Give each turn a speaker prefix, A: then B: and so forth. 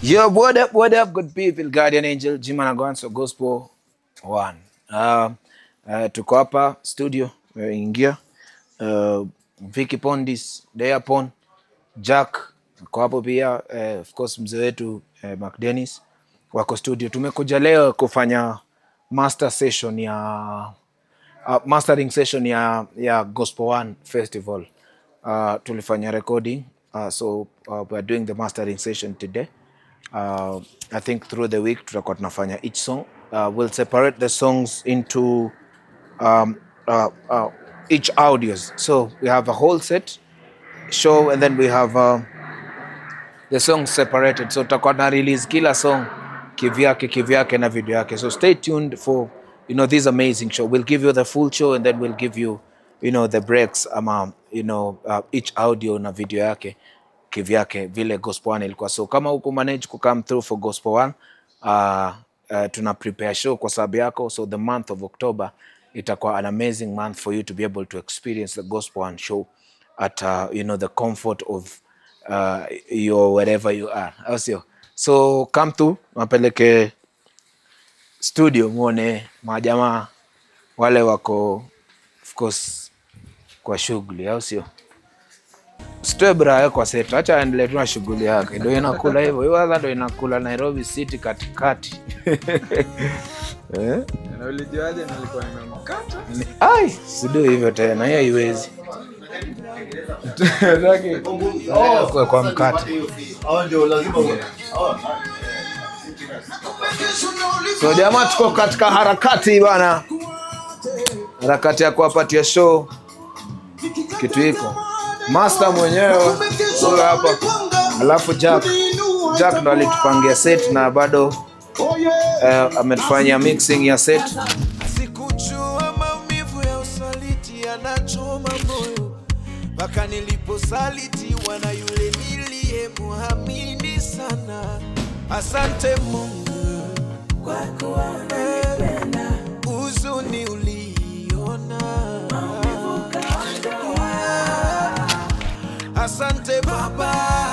A: Yo, what up, what up, good people, Guardian Angel, Jima Nagwanso, Gospel One. Uh, uh, tuko hapa studio, ingia uh, Vicky Pondis, Deapon, Jack ko hapo pia uh, of course mzee wetu uh, Mark Dennis wako studio. Tumekuja leo kufanya master session ya uh, mastering session ya, ya Gospel One Festival. Uh, tulifanya recording uh, so uh, we are doing the mastering session today. Uh, I think through the week tutakuwa tunafanya each song. Uh, we'll separate the songs into um, uh, uh, each audios. So we have a whole set show and then we have uh, the songs separated. So tutakuwa na release kila song kivyake kivyake na video yake. So stay tuned for you know this amazing show. We'll give you the full show and then we'll give you you know the breaks ama you know uh, each audio na video yake kivyake vile gospel one ilikuwa so kama huku manage ku come through for gospel one uh, uh, tuna prepare show kwa sababu yako so the month of october itakuwa an amazing month for you to be able to experience the gospel one show at uh, you know the comfort of uh, your wherever you are au sio so come through wapeleke studio muone majamaa wale wako of course kwa shughuli au sio Sitoe bra yako kwa set, acha aendelee tu na shughuli yake, ndio inakula hivyo. Hiyo adha ndio inakula Nairobi City katikati eh?
B: Na ulijuaje nilikuwa nimemkata?
A: Ni- Ai, sido hivyo tena, hiyo haiwezi kwa, kwa mkate. So jamaa, tuko katika harakati bana, harakati ya kuwapatia show kitu hiko. Master mwenyewe huyo hapa, alafu Jack Jack ndo alitupangia set na bado eh, ametufanyia mixing ya set.
C: Sikujua maumivu ya usaliti yanachoma moyo mpaka niliposalitiwa na yule niliyemuamini sana. Asante Mungu kwa kuwa unanipenda, huzuni uliona Asante Baba